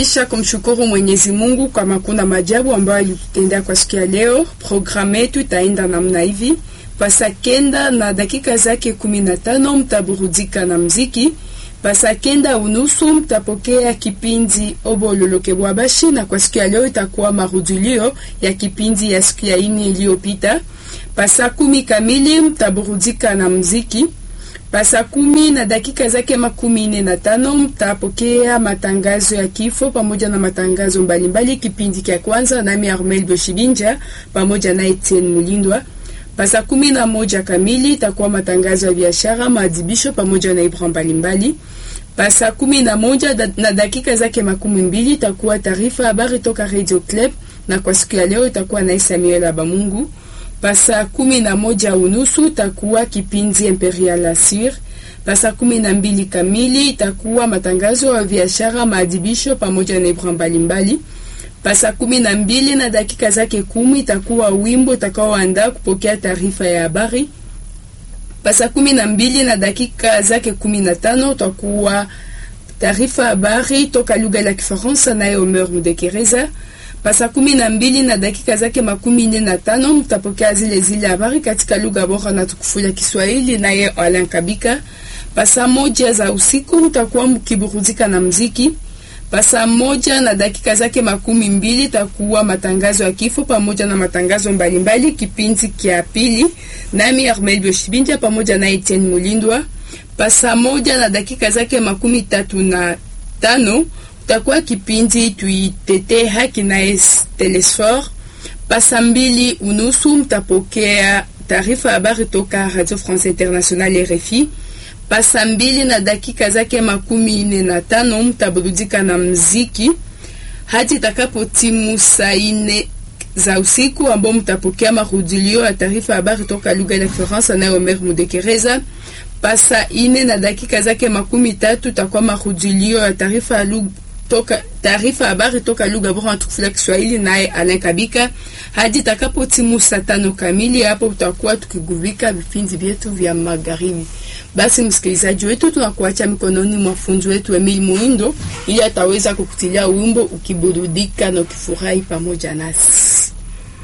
Kisha kumshukuru Mwenyezi Mungu kwa makuna majabu ambayo alitutendea kwa siku ya leo. Programu yetu itaenda namna hivi: pasa kenda na dakika zake kumi na tano mtaburudika na mziki. Pasa kenda unusu mtapokea kipindi Obololoke Bwabashi, na kwa siku ya leo itakuwa marudilio ya kipindi ya siku ya ini iliyopita. Pasa kumi kamili mtaburudika na mziki. Pasa kumi na dakika zake makumi nne na tano mtapokea matangazo ya kifo pamoja na matangazo mbalimbali. Kipindi cha kwanza nami Armel Boshibinja pamoja na Etienne Mulindwa. Pasa kumi na moja kamili itakuwa matangazo ya biashara, maadhibisho pamoja na ibra mbalimbali. Pasa kumi na moja da, na dakika zake makumi mbili itakuwa taarifa habari toka Radio Club, na kwa siku ya leo itakuwa na Samuel Abamungu. Pasa kumi na moja unusu itakuwa kipindi Imperial Assure. Pasa kumi na mbili kamili itakuwa matangazo ya biashara, maadhibisho pamoja na ibra mbalimbali. Pasa kumi na mbili na dakika zake kumi itakuwa wimbo utakaoandaa kupokea taarifa ya habari. Pasa kumi na mbili na dakika zake kumi na tano utakuwa taarifa habari toka lugha la Kifaransa naye Omer Mudekereza. Pasa kumi na mbili na dakika zake makumi nne na tano mtapokea zile zile habari katika lugha bora na tukufu ya Kiswahili naye Alain Kabika. Pasa moja za usiku mtakuwa mkiburudika na mziki. Pasa moja na dakika zake makumi mbili takuwa matangazo ya kifo pamoja na matangazo mbalimbali, kipindi kia pili, nami Armel Boshibinja pamoja na Etienne Mulindwa. Pasa moja na dakika zake makumi tatu na tano utakuwa kipindi tuitete haki na Telesfor. Pasa mbili unusu mtapokea taarifa habari toka Radio France Internationale RFI. Pasa mbili na dakika zake makumi nne na tano mtaburudika na mziki hadi itakapo timu saa nne za usiku, ambao mtapokea marudilio ya taarifa habari toka lugha ya Kifaransa na Omer Mudekereza. Pasa ine na dakika zake makumi tatu takuwa marudilio ya taarifa toka taarifa habari toka lugha bora tukufu la Kiswahili naye Alain Kabika hadi itakapo timu saa tano kamili. Hapo utakuwa tukigubika vipindi vyetu vya magharibi. Basi msikilizaji wetu, tunakuacha mikononi mwa funzi wetu Emil Muindo ili ataweza kukutilia wimbo ukiburudika na ukifurahi pamoja nasi.